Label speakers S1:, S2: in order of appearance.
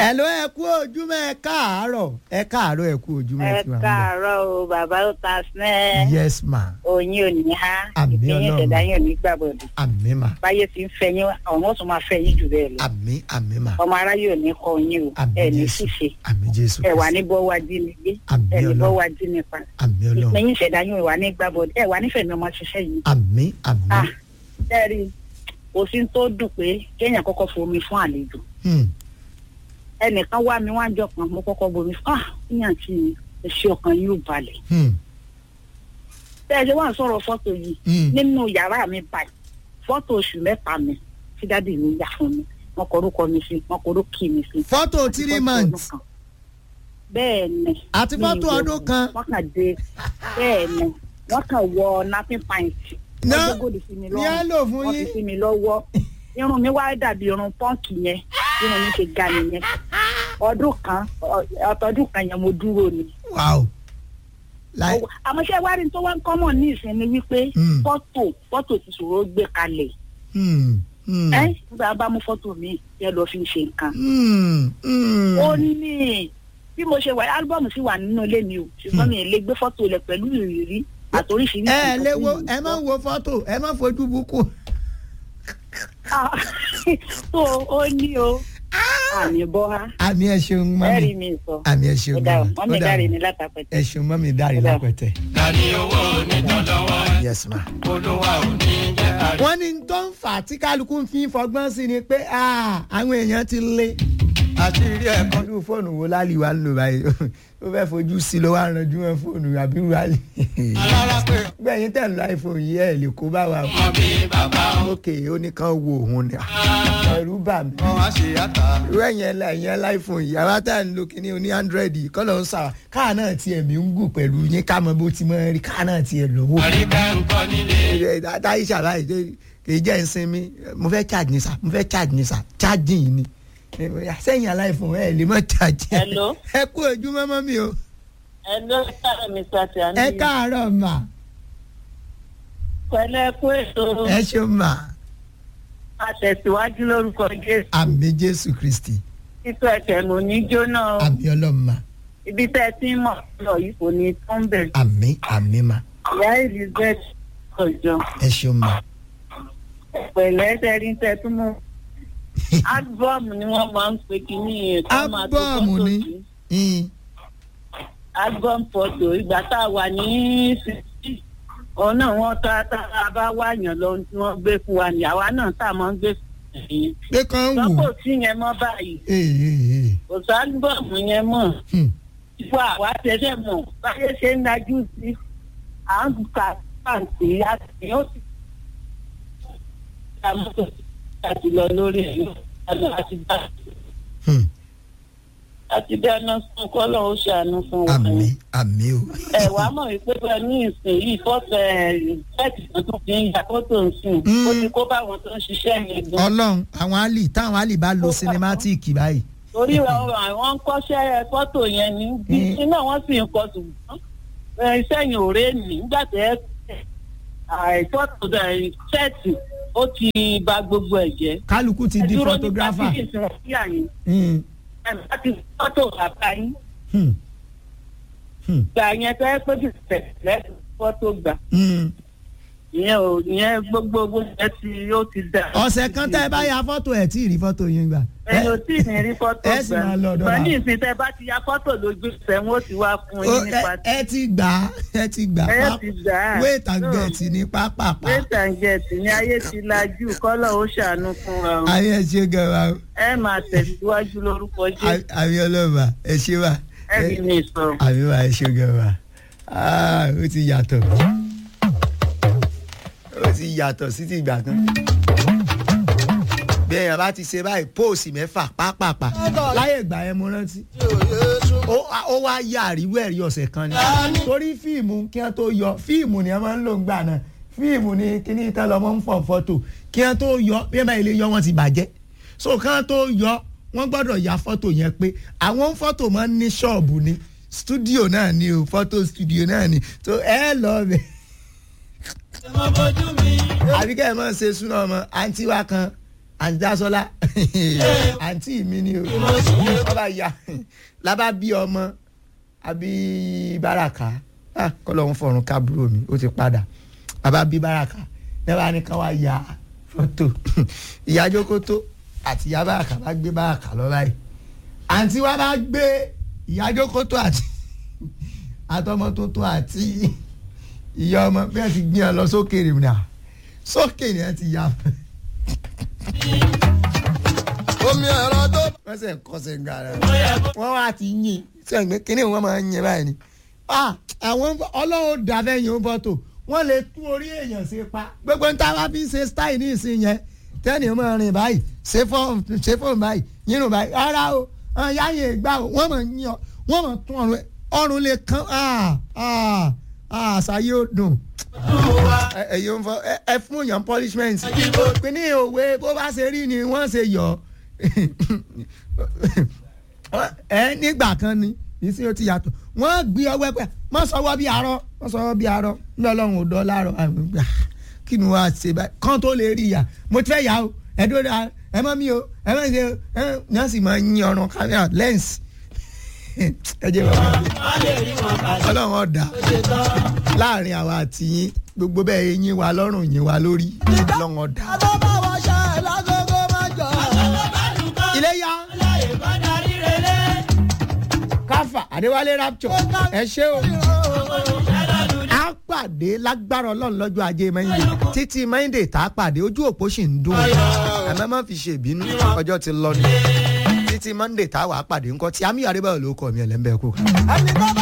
S1: ẹ ló ẹ kú ojúmọ́ ẹ káàárọ̀ ẹ káàárọ̀ ẹ kú ojúmọ́
S2: ẹ
S1: ẹ ti wà ń bẹ̀.
S2: káàárọ̀ o bàbá ó ta sinẹ́
S1: yes ma
S2: oyin ò ní há
S1: Àmín
S2: ìpínyìn
S1: Ọlọ́run.
S2: ìṣẹ̀dá yín ò ní gbàbọ̀dù
S1: àmì ma
S2: báyé ti ń fẹ́ yín ọ̀hún ó tún máa fẹ́ yín jù bẹ́ẹ̀ lọ
S1: àmì àmì ma
S2: ọmọ aráyé ò ní kọ yín o
S1: àmì
S2: ẹ ní
S1: jésù
S2: ṣìṣe
S1: àmì jésù
S2: ẹ wà
S1: Kristi.
S2: ní bọ́wá jí ni gbé
S1: Àmín
S2: ẹ ní
S1: Ọlọ́run.
S2: bọ́wá jí nípa
S1: àmì ọlọ́run
S2: ìpínyìn ìṣẹ̀dá yín ò wà ní gbàbọ̀dù ẹ wà nífẹ̀ẹ́ mi ọmọ ṣiṣẹ́ yìí
S1: àmì àmì
S2: ah bẹ́ẹ̀ni kò sí tó dùn pé kéèyàn kọ́kọ́ fomi fún àlejò
S1: Hmm.
S2: ẹnìkan wá mi wá jọ kan mo kọ́kọ́ bomi fún ah níyàn tí ẹṣẹ ọkàn yóò balẹ̀
S1: Hmm.
S2: bẹ́ẹ̀ ṣe wà ń sọ̀rọ̀ fọ́tò yìí
S1: Hmm.
S2: nínú yàrá mi báyìí fọ́tò oṣù mẹ́ta mi tí dádì mi yà fún mi wọ́n kọ orúkọ mi sí wọ́n kọ orúkọ mi sí.
S1: fọ́tò
S2: Àti
S1: three
S2: fọ́tò
S1: months
S2: ọdún kan. bẹ́ẹ̀ ni.
S1: Àti
S2: mi
S1: fọ́tò
S2: ìwé
S1: ọdún
S2: wọn.
S1: kan.
S2: wọ́n kàn dé bẹ́ẹ̀ ni wọ́n kàn wọ napping pint.
S1: Ná,
S2: wọ́n gbógòdì sí mi
S1: ní á lò fún
S2: wọ́n fi
S1: yín.
S2: sí mi lọ́wọ́ irun mi wá dàbí irun pọ́ǹkì yẹn irun mi ṣe ga nìyẹn ọdún kan ọ- ọtọdún kan yẹn mo dúró ni
S1: wow láì
S2: Ó- àmọ́ ṣé wá rí tó wá ń kọ́mọ̀ ní ìsìn ni wípé
S1: Mm.
S2: fọ́tò fọ́tò ti ṣòro gbé kalẹ̀
S1: Hmm. Hmm.
S2: ẹ́ nígbà bá mú fọ́tò mi yẹ lọ fi ṣe nǹkan.
S1: Hmm. Hmm.
S2: ó ní bí mo ṣe wà álúbọ̀mù sì wà nínú ilé mi o ṣùgbọ́n mi ò lè gbé fọ́tò rẹ̀ pẹ̀lú ìrírí àtòríṣiríṣi.
S1: ẹ ẹ
S2: nǹkan
S1: lè
S2: tí
S1: wo
S2: mo ń
S1: ẹ má
S2: sọ.
S1: wo fọ́tò ẹ má fojú búkú.
S2: Ah, tó ó ní o àmì bọ́ ha
S1: àmì ẹ ṣeun mọ́
S2: ẹ̀rí
S1: mi
S2: mi sọ.
S1: àmì ẹ ṣeun
S2: ó dà
S1: mọ́
S2: wọ́n
S1: mi
S2: mi
S1: ó dà
S2: dáre
S1: wọ́n.
S2: ní látàpẹ̀tẹ̀.
S1: ẹ ṣeun mọ́ mi dárí
S2: Ó dà.
S1: lápẹ̀tẹ̀.
S3: Dání owó onítọ̀lọ́wọ́
S1: yes ma.
S3: olúwa ò ní jẹ́ àrí.
S1: wọ́n ní tó ń fà tí kálukú ń fi fọgbọ́n sí ni pé ah, àwọn èèyàn ti lé.
S3: Àṣírí ẹ̀kọ́
S1: irú fóònù wo láàlì wa ń lò báyìí ó fẹ́ fojú sí ló wá ranjú wọn fóònù àbí wàlì.
S3: alára pé
S1: gbẹ̀yìn tẹ̀ ń lo iphone yìí ẹ̀ lè kó bá wa.
S3: ọmọ bí bàbá ó
S1: ókè ó ní kán wo òun ni ẹ̀rù bà mí.
S3: kọ́ wá ṣe àtà.
S1: irú ẹ̀yìn ẹ̀la ẹ̀yìn ẹ̀la iphone yìí àwa tá à ń lo kíní oní android yìí kọ́ ló ń sà káà náà tiẹ̀ mí ń gùn pẹ̀lú yín ká mọ bó ti mọ rí káà náà tiẹ̀ lówó.
S3: Àríkà ń kọ́ nílé.
S1: táyì ṣàlàyé kì í jẹ́ ìsinmi mo fẹ́ charge ní sà mo fẹ́ charge ní sà charging ni sẹ́yìn aláìfún ẹ lè mọ charge.
S2: Hello?
S1: ẹ kú ojúmọ́ mọ́ mi o
S2: ẹ ló sáré mi sàtì
S1: ẹ káàárọ̀ mà
S2: pẹ̀lẹ́ kú ètò
S1: ẹ ṣeun mà
S2: àtẹ̀síwájú lórúkọ jésù
S1: àmì jésù kristi
S2: títọ́ ẹ̀kẹ́ mo ní jóná o.
S1: àmì ọlọ́mà
S2: ibi tẹ́ ẹ ti ń mọ̀ lọ yìí kò ní tán bẹ̀.
S1: àmì àmì mà
S2: ìyá elizabeth ọjọ́
S1: ẹ ṣeun mà
S2: pẹ̀lẹ́ tẹ́rí tẹ́ tún mú. álbọ́ọ̀mù ni wọ́n máa ń pe kínní yẹn. ká máa tó
S1: Álbọ́ọ̀mù
S2: fọ́tò
S1: ni?
S2: sí.
S1: yín
S2: álbọ́ọ̀mù fọ́tò ìgbà tá a wà ní sixty òun náà wọ́n tá tá a bá wáyàn lọ tí wọ́n gbé fún wa ní àwa náà tá a máa ń gbé fún yẹn.
S1: pé kàn wù
S2: lọ́pọ̀ sí yẹn mọ́ báyìí
S1: ee ee
S2: kò sí álbọ́ọ̀mù yẹn mọ́.
S1: ee
S2: wà wá tẹ̀sẹ̀ mọ̀ báyé ṣe ń dájú sí à ń ka pàǹtí àti ó sì ta mọ́tò láti lọ lórí ẹ̀ lọ àti dá
S1: Hmm.
S2: àti dáná fún kọ́lọ́ ó ṣàánú fún wa.
S1: àmì àmì o
S2: ẹ wàá mọ̀ wípé bẹ́ẹ̀ ní ìsìn yìí fọ́tò ẹ̀ ṣẹ́ẹ̀tì kan tó fi ń ya fọ́tò ń sìn
S1: Mm.
S2: ó ti kó báwọn tó ń ṣiṣẹ́ yẹn gan.
S1: ọlọ́run àwọn àlì táwọn àlì bá lo sinimátìkì báyìí
S2: torí àwọn ń kọ́ṣẹ́ fọ́tò yẹn ní bí
S1: Mm.
S2: iná wọn sì ń kọ ṣùgbọ́n ẹ, iṣẹ́ yẹn ò ré nì nígbà tẹ́ àìfọ́tò ṣẹ́ẹ̀tì ó ti ba gbogbo ẹ̀ jẹ́.
S1: kálukú ti di
S2: Ẹ dúró ní
S1: photographer.
S2: pàtíkì tí wọ́n fi àyìn
S1: Hmm.
S2: ẹ̀ bá ti fọ́tò bàbá yín
S1: Hmm. Hmm.
S2: gbà yẹn tẹ́ pé bí tẹ̀lẹ́ fọ́tò gbà
S1: Hmm.
S2: ìyẹn ò ìyẹn gbogbo gbogbo ẹ ti ó ti dà.
S1: ọ̀sẹ̀ kan tẹ́ ẹ bá ya fọ́tò ẹ̀ tí ì rí fọ́tò yín gbà.
S2: ẹ ò tí ì ní rí fọ́tò
S1: ẹ sì máa lọ ọ̀dọ̀
S2: gbà
S1: bàbá.
S2: ní ìsìn tẹ́ bá ti ya fọ́tò lójú ìfẹ́ wọn ó ti wá fún
S1: Ó,
S2: yín
S1: ẹ
S2: nípa
S1: ẹ ti gbà á ẹ ti gbà
S2: ẹ
S1: á
S2: ti gbà á.
S1: wait and
S2: No.
S1: get ní pápápá
S2: wait and get ní ayé ti lajú kọ́lọ̀ ó ṣàánú fún wa o.
S1: ayé ẹ ṣe gan wa o.
S2: ẹ máa tẹ̀síwájú lórúkọ jésù
S1: àmì ọlọ́mà ẹ ṣe wà
S2: ẹ rí mi sọ.
S1: àmì wà ẹ ṣe gan wa Ah, ó ti yàtọ̀ ó ti yàtọ̀ sí ti ìgbà kan bí èèyàn bá ti ṣe báyìí póòsì mẹ́fà pápápá láyé ìgbà yẹn mo rántí ó ó wá yà àríwú ẹ̀rí ọ̀sẹ̀ kan ni torí fíìmù kí wọ́n tó yọ fíìmù ni wọ́n máa ń lò ń gbà náà fíìmù ni kíní ìtàn lọ́mọ ń fọ̀ fọ́tò kí wọ́n tó yọ bí wọ́n bá ilé yọ wọ́n ti bàjẹ́ so kí wọ́n tó yọ wọ́n gbọ́dọ̀ ya fọ́tò yẹn pé àwọn fọ́tò máa ń ní ṣọ́ọ̀bù ni stúdíò náà ni o fọ́tò stúdíò náà ni so ẹ lọ bẹ̀ àbí kẹ́ ẹ máa ṣe súná ọmọ àǹtí wa kan àǹtí Dásọ́lá àǹtí mi ni o wọ́n bá ya lábá bí ọmọ àbí báràkà kọ́lọ́hún fọ̀run kábúrò mi ó ti padà bàbá bí báràkà lẹ́wọ̀n ní ká wá ya fọ́tò ìyá jókòtò àti ìyá báràkà bá gbé báràkà lọ báyìí àǹtí wa bá gbé ìyá jókòtò àti àtọmọ tuntun àti ìyá ọmọ bí wọ́n ti gbé wọn lọ sókè rè mí sókè ni wọ́n ti yá
S3: omi ẹ̀rọ tó.
S1: wọ́n sì ń kọ́sẹ̀ ń gara wọ́n wá ti yìn sẹ́yìn kínní wọn máa ń yìn báyìí ni àwọn ọlọ́run dàbẹ̀yìn bọ́tò wọ́n lè tún orí èèyàn ṣe pa gbogbo ń táwa fi ń ṣe style ní ìsìn yẹn tẹ́ni máa rìn báyìí ṣe fóònù báyìí yínú báyìí rárá o yáyìn ìgbà o wọ́n máa yìn ọ wọ́n máa tún ọrùn ọrùn lè kán àṣà yóò dùn ẹ̀yin ń fọ ẹ fún èèyàn punishment pinni òwe bó bá ṣe rí ni wọ́n ṣe yọ ẹ nígbà kan ni ìsìn ó ti yàtọ̀ wọ́n gbé ọwọ́ pẹ́ wọ́n sọwọ́ bí arọ́ wọ́n sọwọ́ bí arọ́ ní ọlọ́run ò dọ́ láàárọ̀ àwọn ìgbà kí ni wọ́n á ṣe báyìí kán tó lè rí ìyá mo ti fẹ́ yà ó ẹ dúró dáa ẹ mọ́ mi o ẹ mọ́ ṣe ẹ náà sì máa ń yín ọ̀ràn kámẹ́rà lẹ́ǹsì ẹ jẹ́ bàbá ọlọ́run ọ̀dà láàrin àwa àti yín gbogbo bẹ́ẹ̀ yín wa lọ́rùn yín wa lórí ọlọ́run ọ̀dà. iléyá káfà adéwálé rapture ẹ ṣé o a pàdé lágbára ọlọ́run lọ́jọ́ ajé mẹ́yìndé títí mẹ́yìndé tá a pàdé ojú òpó sì ń dùn ẹ má má fi ṣèbínú ọjọ́ ti lọ ni títí monday tá a wà á pàdé ńkọ́ tí amí àdébáyọ̀ ló kọ́ mi ẹ̀lẹ́mbẹ́ kú.